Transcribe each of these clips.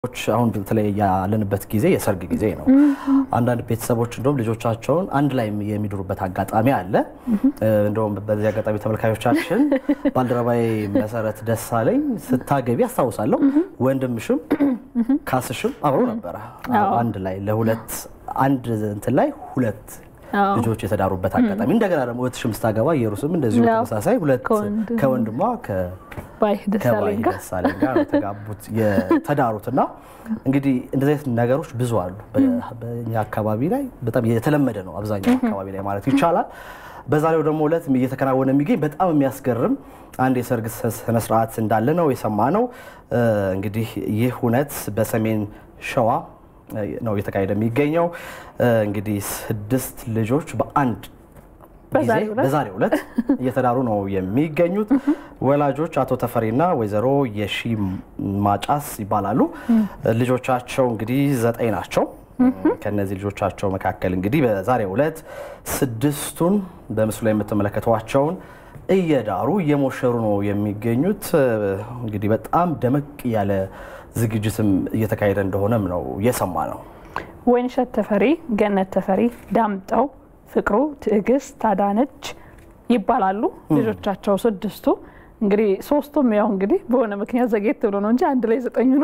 ች አሁን በተለይ ያለንበት ጊዜ የሰርግ ጊዜ ነው። አንዳንድ ቤተሰቦች እንደውም ልጆቻቸውን አንድ ላይ የሚድሩበት አጋጣሚ አለ። እንደውም በዚህ አጋጣሚ ተመልካዮቻችን ባልደረባዬ መሰረት ደሳለኝ ስታገቢ አስታውሳለሁ ወንድምሽም ካስሽም አብሮ ነበረ አንድ ላይ ለሁለት አንድ እንትን ላይ ሁለት ልጆች የተዳሩበት አጋጣሚ እንደገና ደግሞ እህትሽም ስታገባ ኢየሩስም እንደዚሁ ተመሳሳይ ሁለት ከወንድሟ ከባይ ደሳለኝ ጋር የተጋቡት የተዳሩት እና እንግዲህ እንደዚህ አይነት ነገሮች ብዙ አሉ። በእኛ አካባቢ ላይ በጣም የተለመደ ነው፣ አብዛኛው አካባቢ ላይ ማለት ይቻላል። በዛሬው ደግሞ ዕለት እየተከናወነ የሚገኝ በጣም የሚያስገርም አንድ የሰርግ ስነስርዓት እንዳለ ነው የሰማነው። እንግዲህ ይህ እውነት በሰሜን ሸዋ ነው እየተካሄደ የሚገኘው። እንግዲህ ስድስት ልጆች በአንድ ጊዜ በዛሬው ዕለት እየተዳሩ ነው የሚገኙት። ወላጆች አቶ ተፈሪና ወይዘሮ የሺ ማጫስ ይባላሉ። ልጆቻቸው እንግዲህ ዘጠኝ ናቸው። ከነዚህ ልጆቻቸው መካከል እንግዲህ በዛሬው ዕለት ስድስቱን በምስሉ ላይ የምትመለከቷቸውን እየዳሩ እየሞሸሩ ነው የሚገኙት። እንግዲህ በጣም ደመቅ ያለ ዝግጅትም እየተካሄደ እንደሆነም ነው የሰማ ነው። ወይንሸት ተፈሪ፣ ገነት ተፈሪ፣ ዳምጠው ፍቅሩ፣ ትዕግስት አዳነች ይባላሉ ልጆቻቸው ስድስቱ። እንግዲህ ሶስቱም ያው እንግዲህ በሆነ ምክንያት ዘጌት ብሎ ነው እንጂ አንድ ላይ ዘጠኙ ነው።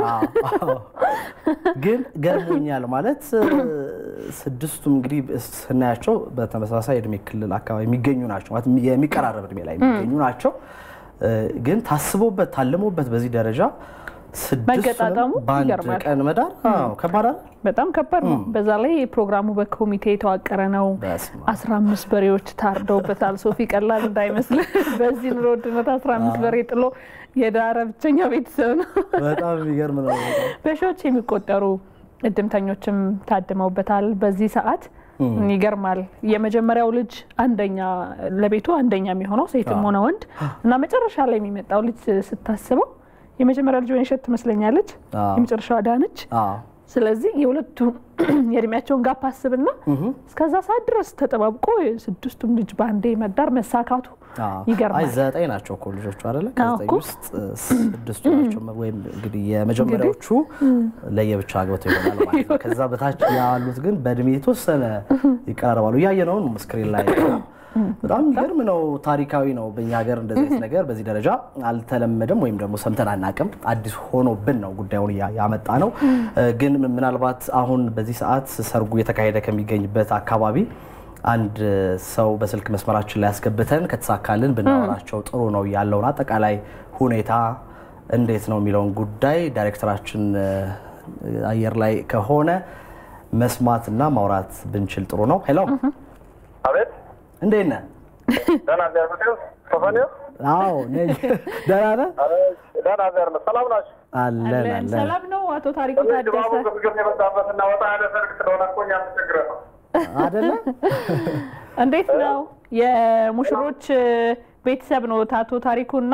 ግን ገርሞኛል ማለት ስድስቱም እንግዲህ ስናያቸው በተመሳሳይ እድሜ ክልል አካባቢ የሚገኙ ናቸው ማለት የሚቀራረብ እድሜ ላይ የሚገኙ ናቸው። ግን ታስቦበት ታልሞበት በዚህ ደረጃ መገጣጠሙ በአንድ ቀን መዳር ከባድ አይደል? በጣም ከባድ ነው። በዛ ላይ ፕሮግራሙ በኮሚቴ የተዋቀረ ነው። አስራ አምስት በሬዎች ታርደውበታል። ሶፊ ቀላል እንዳይመስል በዚህ ኑሮ ውድነት አስራ አምስት በሬ ጥሎ የዳረ ብቸኛ ቤተሰብ ነው። በጣም የሚገርም ነው። በሺዎች የሚቆጠሩ እድምተኞችም ታድመውበታል። በዚህ ሰዓት ይገርማል። የመጀመሪያው ልጅ አንደኛ ለቤቱ አንደኛ የሚሆነው ሴትም ሆነ ወንድ እና መጨረሻ ላይ የሚመጣው ልጅ ስታስበው የመጀመሪያ ልጅ ወይንሸት ትመስለኛለች፣ የመጨረሻዋ አዳነች። ስለዚህ የሁለቱ የእድሜያቸውን ጋፕ አስብና እስከዛ ሰዓት ድረስ ተጠባብቆ ስድስቱም ልጅ በአንዴ መዳር መሳካቱ ይገርማል። ዘጠኝ ናቸው እኮ ልጆቹ አይደለ? ከዘጠኝ ውስጥ ስድስቱ ናቸው። ወይም እንግዲህ የመጀመሪያዎቹ ለየብቻ አግብተው ይሆናል ማለት ነው። ከዛ በታች ያሉት ግን በእድሜ የተወሰነ ይቀራረባሉ። እያየነውን ስክሪን ላይ በጣም የሚገርም ነው። ታሪካዊ ነው። በእኛ ሀገር እንደዚህ አይነት ነገር በዚህ ደረጃ አልተለመደም፣ ወይም ደግሞ ሰምተን አናቅም። አዲስ ሆኖብን ነው ጉዳዩን ያመጣ ነው። ግን ምናልባት አሁን በዚህ ሰዓት ሰርጉ የተካሄደ ከሚገኝበት አካባቢ አንድ ሰው በስልክ መስመራችን ላይ ያስገብተን ከተሳካልን ብናወራቸው ጥሩ ነው። ያለውን አጠቃላይ ሁኔታ እንዴት ነው የሚለውን ጉዳይ ዳይሬክተራችን አየር ላይ ከሆነ መስማትና ማውራት ብንችል ጥሩ ነው። ሄሎ፣ አቤት እንዴት ነህ? ደህና ዘር ነው ሶፎንያ? አዎ ነኝ። ደህና ነህ? ደህና ዘር ነው። ሰላም ናችሁ? አለን አለን። ሰላም ነው። አቶ ታሪኩ ድባቡ ታደሰ ግፍግፍ የበዛበት እና ወጣ ያለ ሰርግ ስለሆነ እኮ እኛ ተቸግረን ነው። አይደለ? እንዴት ነው? የሙሽሮች ቤተሰብ ነው አቶ ታሪኩና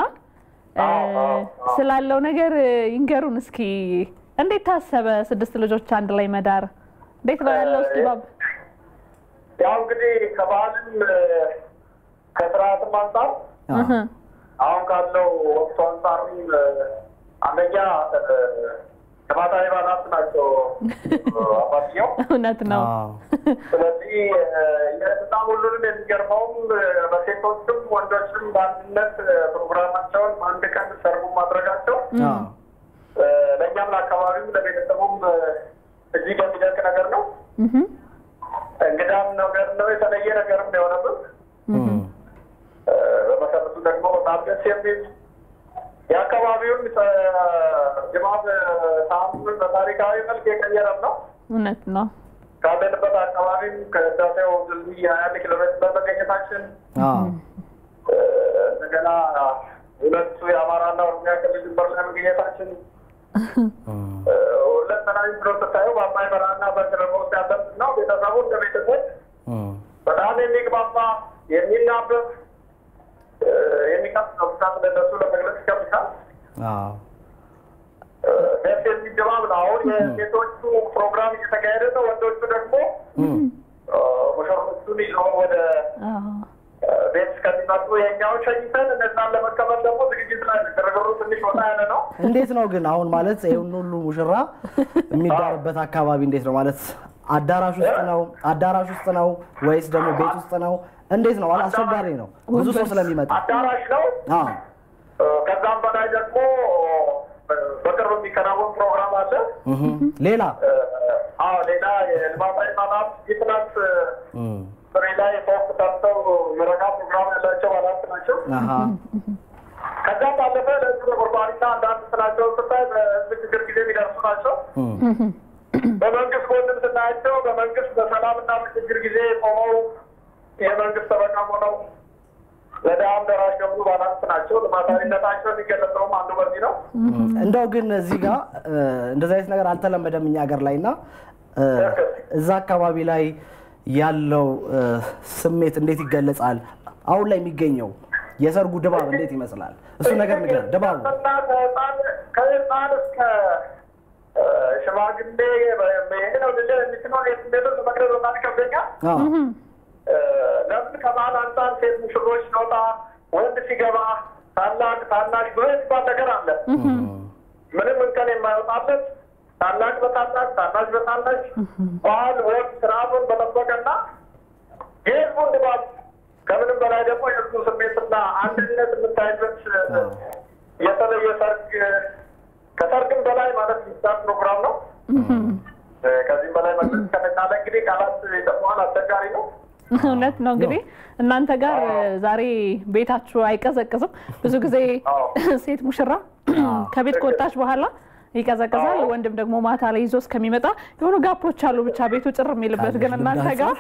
ስላለው ነገር ይንገሩን እስኪ። እንዴት ታሰበ ስድስት ልጆች አንድ ላይ መዳር? እንዴት ነው ያለው ድባብ? ያው እንግዲህ ከባህልም ከስርዓትም አንጻር አሁን ካለው ወቅቱ አንጻርም አንደኛ ተማታዊ ባላት ናቸው አባትየው። እውነት ነው። ስለዚህ በጣም ሁሉንም የሚገርመውም በሴቶችም ወንዶችም በአንድነት ፕሮግራማቸውን በአንድ ቀን ሰርጉ ማድረጋቸው ለእኛም ለአካባቢም ለቤተሰቡም እጅግ የሚደንቅ ነገር ነው። እንግዳም ነገር ነው። የተለየ ነገርም ነው የሆነበት። በመሰረቱ ደግሞ በጣም ደስ የሚል የአካባቢውን ድባብ ሳምንት በታሪካዊ መልክ የቀየረም ነው። እውነት ነው። ካለንበት አካባቢም ከህዳሴው ድልድይ ሀያ አንድ ኪሎ ሜትር በመገኘታችን እንደገና ሁለቱ የአማራና ኦሮሚያ ክልል ድንበር ላይ መገኘታችን ሁለተናዊ ብሎ ስታየው በአባይ በረሃና በቅርብ ውስጥ ያለብን ነው። ቤተሰቡ እንደ ቤተሰብ በጣም የሚግባባ የሚናበብ የሚቀፍ ነው። ብዛት ለነሱ ለመግለጽ ይከብዳል። ደስ የሚል ድባብ ነው። አሁን የሴቶቹ ፕሮግራም እየተካሄደ ነው። ወንዶቹ ደግሞ ሙሽሮቹን ይዘው ወደ ቤት እስከሚመጡ የኛውን ሸኝተን እነዛን ለመቀበል ደግሞ ዝግጅት ላይ ነን። ግርግሩ ትንሽ ወጣ ያለ ነው። እንዴት ነው ግን አሁን ማለት ይሁን ሁሉ ሙሽራ የሚዳርበት አካባቢ እንዴት ነው ማለት አዳራሽ ውስጥ ነው አዳራሽ ውስጥ ነው ወይስ ደግሞ ቤት ውስጥ ነው? እንዴት ነው? ማለት አስቸጋሪ ነው ብዙ ሰው ስለሚመጣ። አዳራሽ ነው። አዎ ከዛም በላይ ደግሞ በቅርብ የሚከናወን ፕሮግራም አለ። እህ ሌላ አዎ ሌላ የልማታዊ ማናት ፊትነስ እም ፍሬ ላይ ፎክ ሰርተው ምረቃ ፕሮግራም ያላቸው ባላት ናቸው። አሃ ከዛም ባለፈ ለህዝብ ተቆርቋሪና አንዳንድ ስራቸው ስታይ በህዝብ ችግር ጊዜ የሚደርሱ ናቸው። እም በመንግስት ጎንም ስናያቸው በመንግስት በሰላምና በችግር ጊዜ ቆመው የመንግስት ጠበቃ ሆነው ለድሃም ደራሽ የሆኑ ባላት ናቸው። ልማታዊነታቸው የሚገለጸውም አንዱ በዚህ ነው። እንደው ግን እዚህ ጋር እንደዚህ አይነት ነገር አልተለመደም እኛ ሀገር ላይ እና እ፣ እዛ አካባቢ ላይ ያለው እ፣ ስሜት እንዴት ይገለጻል? አሁን ላይ የሚገኘው የሰርጉ ድባብ እንዴት ይመስላል? እሱ ነገር ንገር ድባቡ። እና ከህፃን ከህፃን እስከ እ፣ ሽማግሌ ይሄ ነው ልል የሚችለው የስሜቱን ለመግለጽ በጣም ይከብደኛል። አዎ እ፣ ለምን ከባህል አንጻር ሴት ሙሽሮች ሲወጣ ወንድ ሲገባ ታላቅ ታናሽ ብዙ የሚባል ነገር አለ። ምንም እንከን የማይወጣለት ታላቅ በታላቅ ታናሽ በታናሽ ባህል ወግ ስርዓቱን በጠበቀና የህዝቡን ድባብ ከምንም በላይ ደግሞ የህዝቡ ስሜትና አንድነት የምታይበት እ፣ የተለየ ሰርግ ከሰርግም በላይ ማለት የሚቻል ፕሮግራም ነው። እ፣ ከዚህም በላይ መግለጽ ከተቻለ እንግዲህ ቃላት ይጠቅመዋል፣ አስቸጋሪ ነው። እውነት ነው። እንግዲህ እናንተ ጋር ዛሬ ቤታችሁ አይቀዘቅዝም። ብዙ ጊዜ አዎ። ሴት ሙሽራ ከቤት ከወጣች በኋላ ይቀዘቅዛል። ወንድም ደግሞ ማታ ላይ ይዞ እስከሚመጣ የሆኑ ጋፖች አሉ፣ ብቻ ቤቱ ጭር የሚልበት። ግን እናንተ ጋር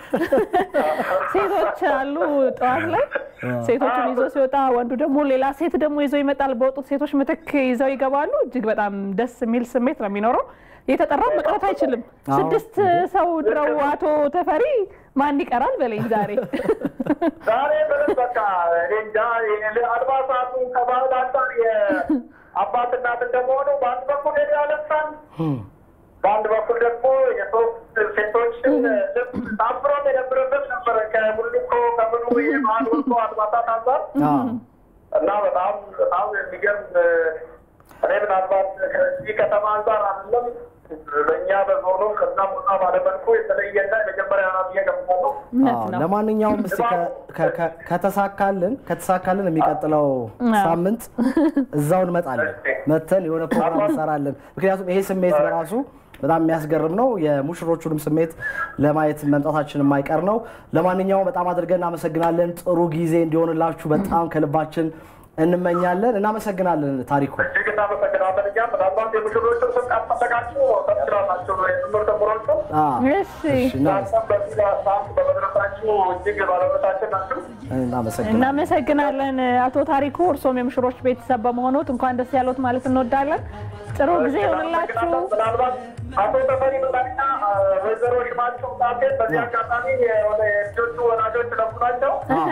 ሴቶች አሉ ጠዋት ላይ ሴቶችን ይዞ ሲወጣ፣ ወንዱ ደግሞ ሌላ ሴት ደግሞ ይዞ ይመጣል። በወጡት ሴቶች ምትክ ይዘው ይገባሉ። እጅግ በጣም ደስ የሚል ስሜት ነው የሚኖረው። የተጠራ መቅረት አይችልም። አዎ። ስድስት ሰው ድረው አቶ ተፈሪ ማን ይቀራል በለኝ ዛሬ ዛሬ ምንም በቃ እኔ እንጃ የ- አልባሳቱ ከባህል አንጻር የአባት እናት እንደመሆኑ በአንድ በኩል ሄዶ ያለብሳል፣ በአንድ በኩል ደግሞ የሶስት ሴቶችን ልብስ ታምሮም የነበረበት ነበረ ከሙሉኮ ከምኑ የባህል ወጥቶ አልባሳት አንጻር አዎ እና በጣም በጣም የሚገርም እኔ ምናልባት ከዚህ ከተማ አንጻር አይደለም በእኛ በዞኑ ከዛ ቦታ ባለመልኩ የተለየና የመጀመሪያ ናት እየገባሉ እውነት አዎ፣ ነው። ለማንኛውም እስቲ ከ- ከ- ከ- ከተሳካልን ከተሳካልን የሚቀጥለው ሳምንት እዛው እንመጣለን። መተን የሆነ ፕሮግራም እንሰራለን። ምክንያቱም ይሄ ስሜት በራሱ በጣም የሚያስገርም ነው። የሙሽሮቹንም ስሜት ለማየት መምጣታችን የማይቀር ነው። ለማንኛውም በጣም አድርገን እናመሰግናለን። ጥሩ ጊዜ እንዲሆንላችሁ በጣም ከልባችን እንመኛለን። እናመሰግናለን ታሪኩ። እጅግ እናመሰግናለን። እኛም ምናልባት የሙሽሮቹን ስም ካስፈለጋችሁ ተችላላችሁ የትምህርት ምሮቹ አዎ፣ እሺ እሺ፣ እና- እናንተም በዚህ ሰዓት በመድረሳችሁ እጅግ ባለመታችን ናችሁ። እናመሰግናለን። እናመሰግናለን አቶ ታሪኩ። እርሶም የሙሽሮች ቤተሰብ በመሆኑት እንኳን ደስ ያሉት ማለት እንወዳለን። ጥሩ ጊዜ ይሆንላችሁ። ምናልባት አቶ ተፈሪ በላይና ወይዘሮ ሽማቸው ጣቴን በዚህ አጋጣሚ የሆነ የልጆቹ ወላጆች ለፉ ናቸው። አዎ፣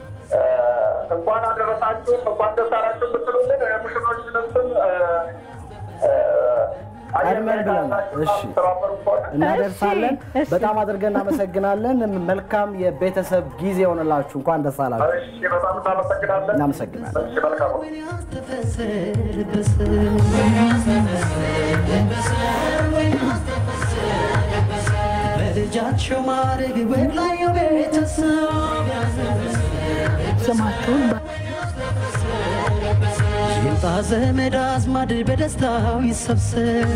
እንኳን አደረሳችሁ እንኳን ደስ አላችሁ የምትሉልን የሙሽሮችንም ስም ቀድመን ብለናል። እሺ። እናደርሳለን። እሺ፣ እሺ። በጣም አድርገን እናመሰግናለን። መልካም የቤተሰብ ጊዜ የሆነላችሁ። እንኳን ደስ አላችሁ። እሺ፣ በጣም እናመሰግናለን። እናመሰግናለን። እሺ፣ መልካም ነው። በልጃቸው ማድረግ ወግ ላይ ቤተሰብ ስማችሁን ይምጣ ዘመድ አዝማድ በደስታው ይሰብሰብ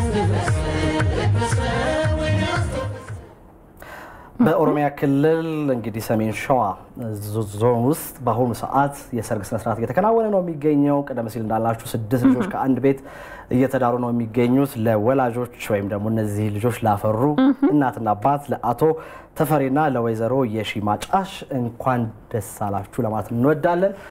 በኦሮሚያ ክልል እንግዲህ ሰሜን ሸዋ ዞን ውስጥ በአሁኑ ሰዓት የሰርግ ስነስርዓት እየተከናወነ ነው የሚገኘው። ቀደም ሲል እንዳላችሁ ስድስት ልጆች ከአንድ ቤት እየተዳሩ ነው የሚገኙት። ለወላጆች ወይም ደግሞ እነዚህ ልጆች ላፈሩ እናትና አባት ለአቶ ተፈሪና ለወይዘሮ የሺ ማጫሽ እንኳን ደስ አላችሁ ለማለት እንወዳለን።